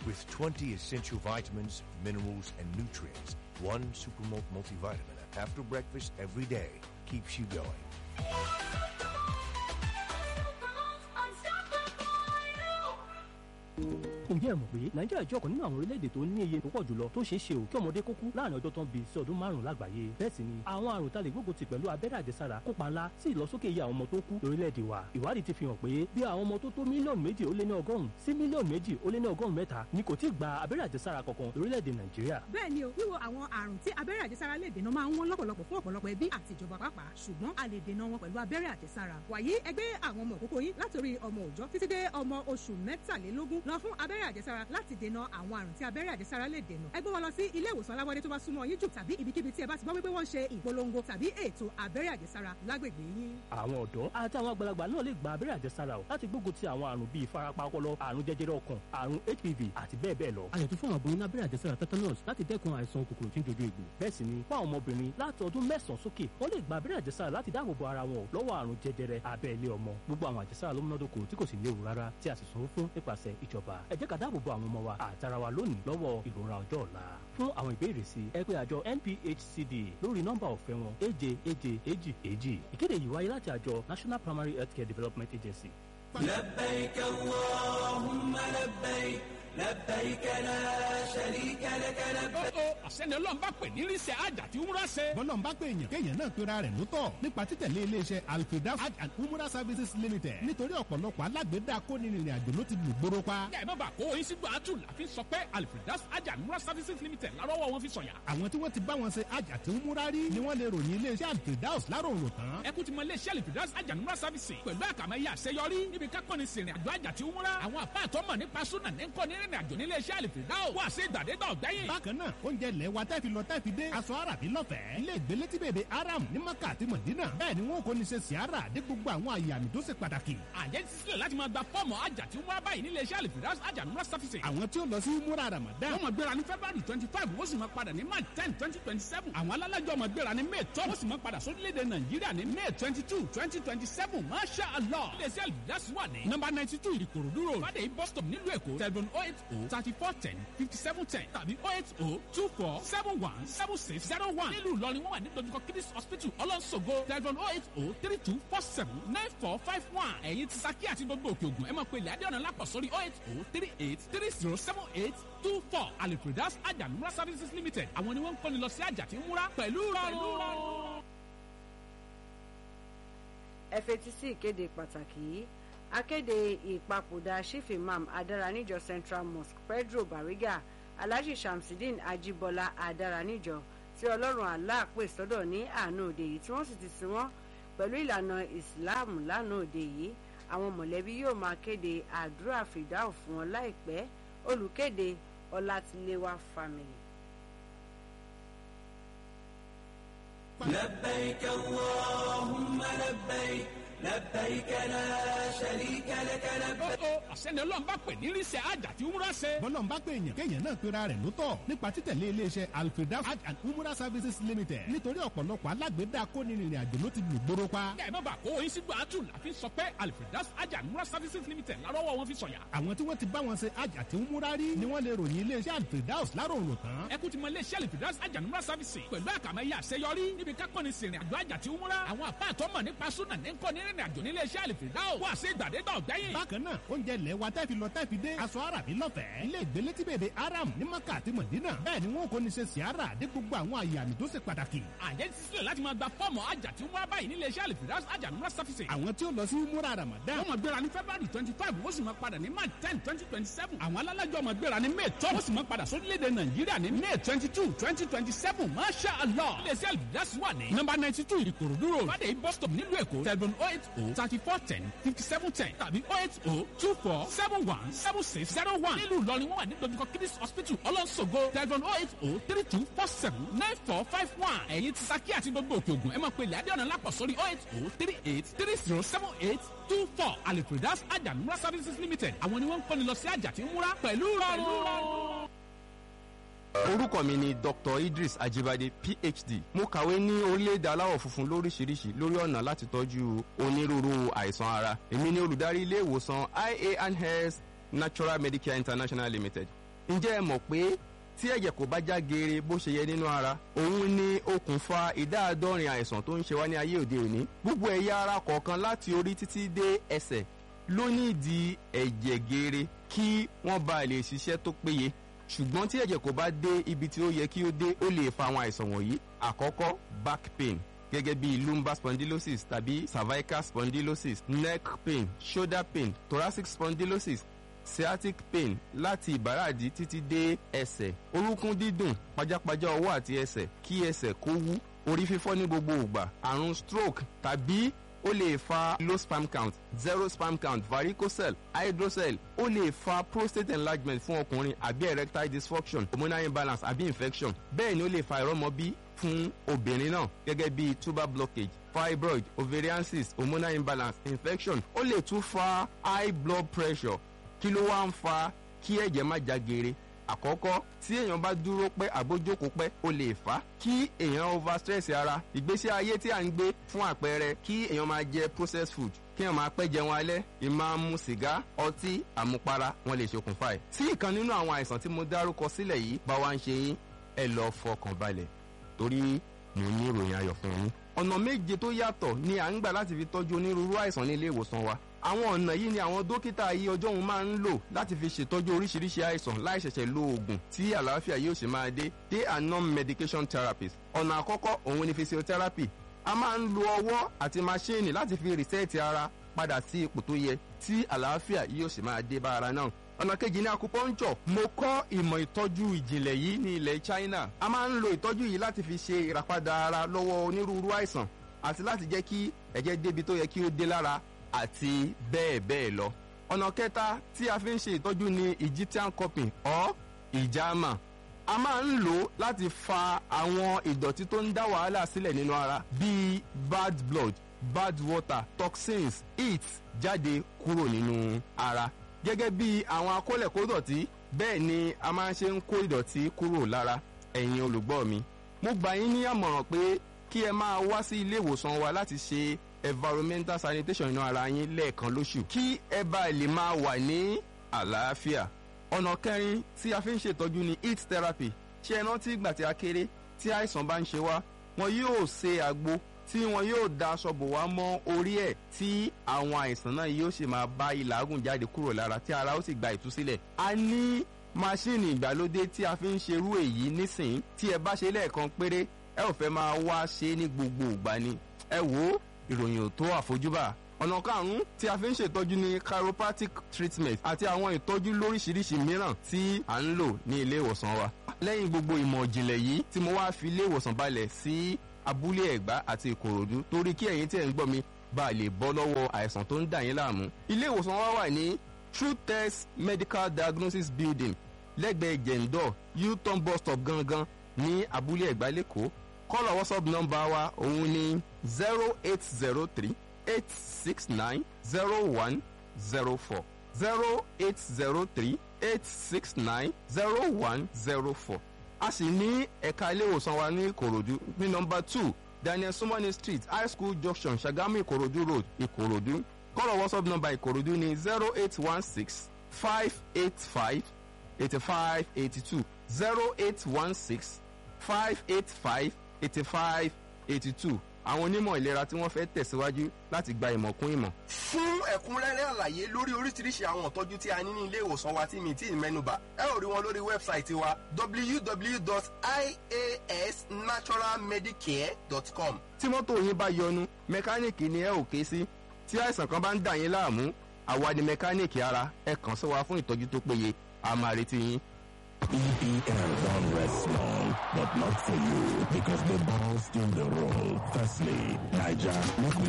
with 20 essential vitamins, minerals, and nutrients. One Supermalt multivitamin after breakfast every day keeps you going. ǹjẹ́ ẹ mọ̀ pé nàìjíríà jẹ́ ọ̀kan nínú àwọn orílẹ̀-èdè tó ní iye tó pọ̀ jùlọ tó ṣeé ṣe ò kí ọmọdé kó kú láàrin ọjọ́ tó ń bí sí ọdún márùn-ún lágbàáyé bẹ́ẹ̀ sì ni àwọn àrùn tá lè gbógun ti pẹ̀lú abẹ́rẹ́ àjẹsára kópa ńlá sí ìlọsókè iye àwọn ọmọ tó kú lórílẹ̀-èdè wa ìwádìí ti fi hàn pé bí àwọn ọmọ tó tó mílíọ̀nù méjì ó lé ní ọgọ́rùn-ún sí mílíọ̀nù méjì ó lé ní ọgọ́rùn-ún mẹ́ta ni kò tí ì gba abẹ́rẹ́ àjẹsára kankan lórílẹ̀-èdè nàìjíríà bẹ́ẹ̀ ni o wíwo àwọn àrùn tí abẹ́rẹ́ àjẹsára lè dènà máa ń wọ́n lọ́pọ̀lọpọ̀ fún ọ̀pọ̀lọpọ̀ ẹbí àti ìjọba pàápàá ṣùgbọ́n a lè dènà wọn pẹ̀lú abẹ́rẹ́ àjẹsára wàyí ẹgbẹ́ àwọn ọmọ òkókó yín látòrí ọmọ òòjọ́ títí dé ọmọ oṣù mẹ́tàlélógún lọ fún abẹ́rẹ́ àjẹsára láti dènà àwọn àrùn tí abẹ́rẹ́ àjẹsára lè dènà ẹ gbé wọn lọ sí ilé ìwòsàn alábọ́dé tó bá súnmọ́ yín jù tàbí ibikíbi tí ẹ bá ti gbọ́ wípé wọ́n ṣe ìpolongo tàbí ètò abẹ́rẹ́ àjẹsára lágbègbè yín. àwọn ọ̀dọ́ àti àwọn àgbàlagbà náà lè gba abẹ́rẹ́ àjẹsára o láti gbógun ti àwọn àrùn bíi ìfarapa ọpọlọ àrùn jẹjẹrẹ ọkàn àrùn hpv àti bẹ́ẹ̀ bẹ́ẹ̀ lọ. a yẹ tó fún àwọn aboyún lábẹ́rẹ́ àjẹsára tetanus láti dẹ́kun àìsàn kòkòrò tí ń dojú egbò. bẹ́ẹ̀ sì ni fún àwọn ọmọbìnrin láti ọdún mẹ́sàn-án sókè wọ́n lè gba abẹ́rẹ́ àjẹsára láti dáàbò bo ara wọn lọ́wọ́ àrùn jẹjẹrẹ abẹ́ ilé ọmọ. gbogbo àwọn àjẹsára ló múnádóko tí kò sì léwu rárá tí a sì sanwó fún nípasẹ̀ ìjọba. ẹ jẹ́ ká dáàbò bo àwọn ọmọ wa àtara wa lónìí lọ́wọ́ ìrora ọjọ́ ọ̀la. fún àwọn ìbéèrè sí ẹ pé àjọ NPHCD lórí nọ́mbà ọ̀fẹ́ wọn èje èje èjì èjì. ìkéde yìí wáyé láti àjọ National Primary Healthcare Development Agency. لبيك اللهم لبيك لبيك لا شريك لك لبيك ó àṣẹni ọlọ́run bá pè ní ríṣẹ́ àjà tí umra ṣe. bọ́lọ̀ ń bá pé èèyàn kéèyàn náà pera rẹ̀ lótọ̀ nípa títẹ̀lé iléeṣẹ́ alfredas hajj and umrah services limited nítorí ọ̀pọ̀lọpọ̀ alágbèédá kónírìnrìn àjò ló ti lù gbóró pa. kẹ́ ẹ̀ má bàa kó oyin sígbó àtù láfi sọ pé alfredas àjà umra services limited lárọ́wọ́ wọn fi sọ̀yà. àwọn tí wọ́n ti bá wọn ṣe hajj àti umrah rí ni wọ́n lè ròyìn iléeṣẹ́ alfredas láròrò tán. ẹ kú ti mọ iléeṣẹ́ alfredas àjà umra services pẹ̀lú àkàmẹ́yẹ àṣeyọrí níbi kákọ́ni sìnrìn àjò àjà tí umra. àwọn àpá àtọ́mọ̀ nípa súnà ní kọ́ni rìnrìn àjò nílé iṣẹ́ alfredas wà sí ìgbàdégbà ọ̀gbẹ́yìn. bákan náà oúnjẹ ilẹ̀ wa tẹ́ fi lọ tẹ́ fi dé aṣọ àràbí lọ́fẹ̀ẹ́ ilé ìgbélé tí bèbè aram ní maka àti mọ̀dínà bẹ́ẹ̀ ni wọn kò ní ṣe siara dé gbogbo àwọn àyè àmì tó ṣe pàtàkì. àjẹ́ ti sílẹ̀ láti máa gba fọ́ọ̀mù àjà tí umra báyìí nílé iṣẹ́ alfredas àjà umra services. àwọn tí ó lọ sí múra ramadan wọ́n máa gbéra ní february twenty five wọ́n sì máa padà ní march ten twenty twenty seven àwọn alálàjọ máa gbéra ní may twelve wọ́n sì máa padà sórílẹ̀-èdè nàìjíríà ní may twenty two twenty twenty seven masha allah iléeṣẹ́ alfredas wà ní number ninety two ìkòròdú road fàdé bus stop nílùú èkó telephone oh eight oh thirty four ten fifty seven ten tàbí oh eight oh two four seven one seven six zero one nílùú ìlọrin wọ́n wà ní dojúkọ kidis hospital ọlọ́nṣogo telephone oh eight oh three two four seven nine four five one ẹ̀yin ti saki àti gbogbo òkè ògùn ẹ máa pe ilẹ̀ adéọ̀nà lápọ̀ sórí oh eight oh three eight three zero seven eight two four alipredas ajanumra services limited àwọn ni wọ́n ń kọ́ni lọ sí àjà tí ń múra pẹ̀lú rọrùn. ẹ fetí sí ìkéde pàtàkì yìí akéde ìpapòdà chief imam adaranijo central mosque pedro bariga alhaji shamsidin ajibola adaranijo tí ọlọ́run allah pè sọ́dọ̀ ní àánú òde yìí tí wọ́n sì ti sin wọ́n pẹ̀lú ìlànà islam lánàá òde yìí àwọn mọ̀lẹ́bí yóò máa kéde àdúrà fìdáù fún wọn láìpẹ́ olùkéde ọlátiléwá family. لبيك اللهم لبيك لبيك لا شريك لك لبيك ó àṣẹni ọlọ́run bá pè ní ríṣẹ́ àjà tí umra ṣe. bọ́lọ̀ ń bá pé èèyàn kéèyàn náà pera rẹ̀ lótọ̀ nípa títẹ̀lé iléeṣẹ́ alfredas hajj and umrah services limited nítorí ọ̀pọ̀lọpọ̀ alágbèédá kónírìnrìn àjò ló ti lù gbóró pa. kẹ́ ẹ̀ má bàa kó oyin sígbó àtù láfi sọ pé alfredas àjà umra services limited lárọ́wọ́ wọn fi sọ̀yà. àwọn tí wọ́n ti bá wọn ṣe hajj àti umrah rí ni wọ́n lè ròyìn iléeṣẹ́ alfredas láròrò tán. ẹ kú ti mọ iléeṣẹ́ alfredas àjà umra services pẹ̀lú àkàmẹ́yẹ àṣeyọrí níbi kákọ́ni sìnrìn àjò àjà tí umra. àwọn àpá àtọ́mọ̀ nípa súnà ní kọ́ni rìnrìn àjò nílé iṣẹ́ alfredas wà sí ìgbàdégbà ọ̀gbẹ́yìn. bákan náà oúnjẹ ilẹ̀ wa tẹ́ fi lọ tẹ́ fi dé aṣọ àràbí lọ́fẹ̀ẹ́ ilé ìgbélé tí bèbè aram ní maka àti mọ̀dínà bẹ́ẹ̀ ni wọn kò ní ṣe siara dé gbogbo àwọn àyè àmì tó ṣe pàtàkì. àjẹ́ ti sílẹ̀ láti máa gba fọ́ọ̀mù àjà tí umra báyìí nílé iṣẹ́ alfredas àjà umra services. àwọn tí ó lọ sí múra ramadan wọ́n máa gbéra ní february twenty five wọ́n sì máa padà ní march ten twenty twenty seven àwọn alálàjọ máa gbéra ní may twelve wọ́n sì máa padà sórílẹ̀-èdè nàìjíríà ní may twenty two twenty twenty seven masha allah iléeṣẹ́ alfredas wà ní number ninety two ìkòròdú road fàdé bus stop nílùú èkó telephone oh eight oh thirty four ten fifty seven ten tàbí oh eight oh two four seven one seven six zero one nílùú ìlọrin wọ́n wà ní dojúkọ kidis hospital ọlọ́nṣogo telephone oh eight oh three two four seven nine four five one ẹ̀yin ti saki àti gbogbo òkè ògùn ẹ máa pe ilẹ̀ adéọ̀nà lápọ̀ sórí oh eight oh three eight three zero seven eight two four alipredas ajamura services limited àwọn ni wọ́n ń kọ́ni lọ sí àjà tí ń múra pẹ̀lú rọrùn. orúkọ mi ni dr idris ajibade phd mo kàwé ní orílẹ̀-èdè aláwọ̀ funfun lóríṣiríṣi lórí ọ̀nà láti tọ́jú onírúurú àìsàn ara èmi ni olùdarí ilé ìwòsàn ia and health natural medicare international limited ǹjẹ́ ẹ mọ̀ pé tí ẹ̀jẹ̀ kò bá já geere bó ṣe yẹ nínú ara òun ni okùnfà ìdá àádọ́rin àìsàn tó ń ṣe wá ní ayé òde òní gbogbo ẹ̀yà ara kọ̀ọ̀kan láti orí títí dé ẹsẹ̀ ló ní ìdí ẹ̀jẹ̀ geere kí wọ́n bá lè ṣiṣẹ́ tó péye ṣùgbọ́n tí ẹ̀jẹ̀ kò bá dé ibi tí ó yẹ kí ó dé ó lè fa àwọn àìsàn wọ̀nyí àkọ́kọ́ back pain gẹ́gẹ́ bí lumbar spondylosis tàbí cervical spondylosis neck pain shoulder pain thoracic spondylosis sciatic pain láti ìbàràdì títí dé ẹsẹ̀ orúnkún dídùn pajápajá ọwọ́ àti ẹsẹ̀ kí ẹsẹ̀ kó wú orí fífọ́ ní gbogbo ìgbà àrùn stroke tàbí ó lè fa low sperm count zero sperm count varicocele hydrocele ó lè fa prostate enlargement fún ọkùnrin àbí erectile dysfunction hormonal imbalance àbí infection bẹ́ẹ̀ ni ó lè fa ìrọ́mọbí fún obìnrin náà gẹ́gẹ́ bí tuber blockage fibroid ovarian cyst hormonal imbalance infection ó lè tún fa high blood pressure kí ló wá ń fa kí ẹ̀jẹ̀ má já geere àkọ́kọ́ tí èèyàn bá dúró pẹ́ àbójókòó pẹ́ ó lè fà á kí èèyàn over stress ara ìgbésí ayé tí à ń gbé fún àpẹẹrẹ kí èèyàn máa jẹ processed food kí èèyàn máa pẹ́ jẹun alẹ́ ìmáa mu sìgá ọtí àmupara wọn lè ṣokùnfà ẹ̀. tí ìkan nínú àwọn àìsàn tí mo dárúkọ sílẹ̀ yìí bá wá ń ṣe yín ẹ lọ fọkàn balẹ̀ torí mo ní ìròyìn ayọ̀ fún yín. ọ̀nà méje tó yàtọ̀ ni à ń gbà láti fi tọ́jú onírúurú àìsàn ní ilé ìwòsàn wa àwọn ọ̀nà yìí ni àwọn dókítà yìí ọjọ́ òun máa ń lò láti fi ṣètọ́jú oríṣiríṣi àìsàn láì ṣẹ̀ṣẹ̀ lo oògùn tí àlàáfíà yóò ṣe máa dé they are non-medication therapies ọ̀nà àkọ́kọ́ òun ni physiotherapy a máa ń lo ọwọ́ àti maṣíìnì láti fi rìsẹ́ẹ̀tì ara padà sí ipò tó yẹ tí àlàáfíà yóò ṣe máa dé bá ara náà ọ̀nà kejì ní acupuncture mo kọ́ ìmọ̀ ìtọ́jú ìjìnlẹ̀ yìí ní ilẹ̀ China a máa ń lo ìtọ́jú yìí láti fi ṣe ìràpadà ara lọ́wọ́ onírúurú àìsàn àti láti jẹ́ kí ẹ̀jẹ̀ débi tó yẹ kí ó dé lára àti bẹ́ẹ̀ bẹ́ẹ̀ lọ. ọ̀nà kẹta tí a fi ń ṣe ìtọ́jú ni Egyptian cupping or ìjàmà a máa ń lò ó láti fa àwọn ìdọ̀tí tó ń dá wàhálà sílẹ̀ nínú ara bíi bad blood bad water toxins heat jáde kúrò nínú ara gẹ́gẹ́ bí àwọn akólẹ̀kódọ̀tí bẹ́ẹ̀ ni a máa ń ṣe ń kó ìdọ̀tí kúrò lára ẹ̀yin olùgbọ́ mi mo gbà yín ní àmọ̀ràn pé kí ẹ máa wá sí ilé ìwòsàn wa láti ṣe environmental sanitation inú ara yín lẹ́ẹ̀kan lóṣù kí ẹ bá lè máa wà ní àlàáfíà. ọ̀nà kẹrin tí a fi ń ṣètọ́jú ni heat therapy ṣé ẹ rántí ìgbà tí a kéré tí àìsàn bá ń ṣe wá wọn yóò ṣe àgbo tí wọn yóò da aṣọ bò wá mọ́ orí ẹ̀ tí àwọn àìsàn náà yóò sì máa bá ìlàgùn jáde kúrò lára tí ara ó sì gba ìtúsílẹ̀. a ní máṣíìnì ìgbàlódé tí a fi ń ṣerú èyí nísìnyí tí ẹ bá ṣe lẹ́ẹ̀kan péré ẹ ò fẹ́ máa wá ṣe ní gbogbo ìgbà ni ẹ wò ó ìròyìn ò tó àfojúbà ọ̀nà karùn-ún tí a fi ń ṣètọ́jú ní chiropractic treatment àti àwọn ìtọ́jú lóríṣiríṣi mìíràn tí à ń lò ní ilé ìwòsàn wa. lẹ́yìn gbogbo ìmọ̀ ìjìnlẹ̀ yìí tí mo wá fi ilé ìwòsàn balẹ̀ sí abúlé ẹ̀gbá àti ìkòròdú torí kí ẹ̀yin tí ẹ̀ ń gbọ́ mi bá a lè bọ́ lọ́wọ́ àìsàn tó ń dà yín láàmú. ilé ìwòsàn wa wà ní true test medical diagnosis building lẹ́gbẹ̀ẹ́ jẹ̀ǹdọ̀ u-turn bus stop gangan ní abúlé ẹ̀gbá lẹ́kọ̀ọ́ kọ́lọ̀ whatsapp nọ́mbà wa òun ni zero eight zero three eight six nine zero one zero four zero eight zero three eight six nine zero one zero four a sì ní ẹ̀ka ilé ìwòsàn wa ní ìkòròdú ní nọ́mbà two daniel sumani street high school junction sagamu ìkòròdú road ìkòròdú kọ́lọ̀ whatsapp nọ́mbà ìkòròdú ni zero eight one six five eight five eighty five eighty two zero eight one six five eight five eighty five eighty two àwọn onímọ̀ ìlera tí wọ́n fẹ́ tẹ̀síwájú láti gba ìmọ̀ kún ìmọ̀. fún ẹ̀kúnrẹ́rẹ́ àlàyé lórí oríṣiríṣi àwọn ìtọ́jú tí a ní ní ilé ìwòsàn wa tí mi tí ì mẹ́nubà ẹ ò rí wọn lórí wẹ́bsáìtì wa www.iasnaturalmedicare.com. tí mọ́tò yín bá yọnu mẹkáníìkì ni ẹ ò ké sí tí àìsàn kan bá ń dà yín láàmú àwa ni mẹkáníìkì ara ẹ kàn sí wa fún ìtọ́jú tó péye a máa retí yín. EPL don't rest small, but not for you because the ball still the roll. Firstly, Niger, make we